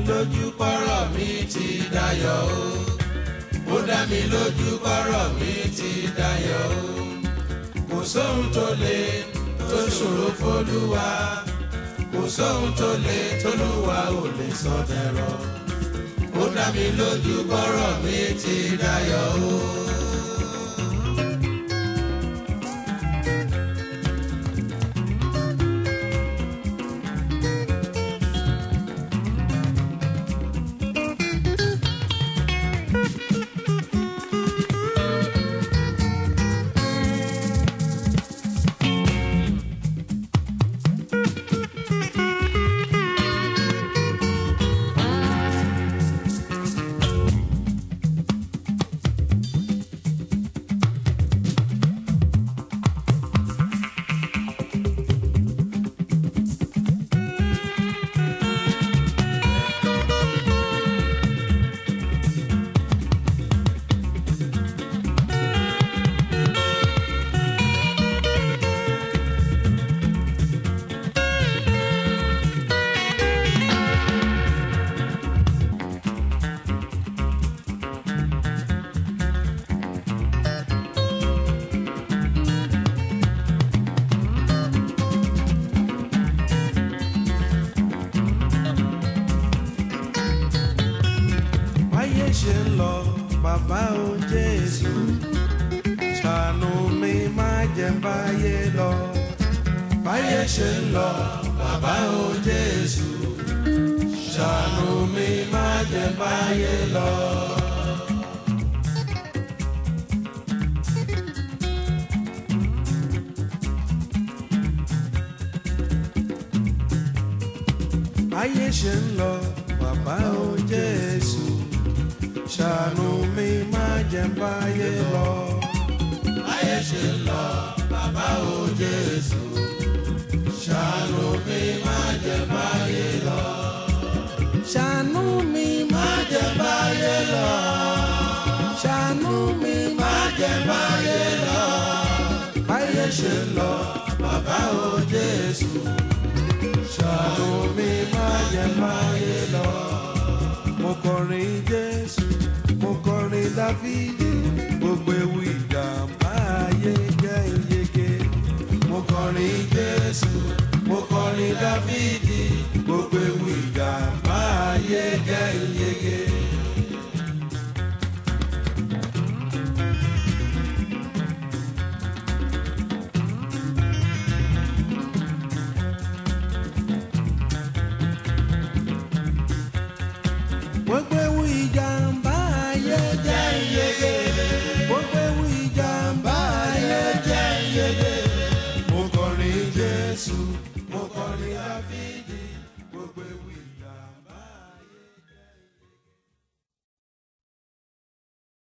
lójú pọ́rọ̀ mi ti dayọ̀ o. ó dá mi lójú pọ́rọ̀ mi ti dayọ̀ o. kò sóhun tó le tó ṣòro fólúwa. kò sóhun tó le tólúwa ò lè sọ dẹ̀rọ̀. ó dá mi lójú pọ́rọ̀ mi ti dayọ̀ o. báyé ṣe ń lọ bàbá o jésù ṣàánú mi má jẹ́ n báyé lọ báyé ṣe ń lọ bàbá o jésù ṣàánú mi má jẹ́ n báyé lọ. báyé ṣe ń lọ bàbá o jésù ṣàánú mi má jẹ́ n báyé lọ. báyé ṣe ń lọ bàbá o jésù ṣàánú mi má jẹ́ báyé lọ. ṣàánú mi má jẹ́ n báyé lọ. ṣàánú mi má jẹ́ n báyé lọ. báyé ṣe ń lọ bàbá o jésù ṣàánú mi má jẹ́ n báyé lọ. mo kọrin jésù mo kọrin dáfídì gbogbo ewu ìjàmbá ayé jẹ́ ìyege. mo kọrin jésù mo kọrin dáfídì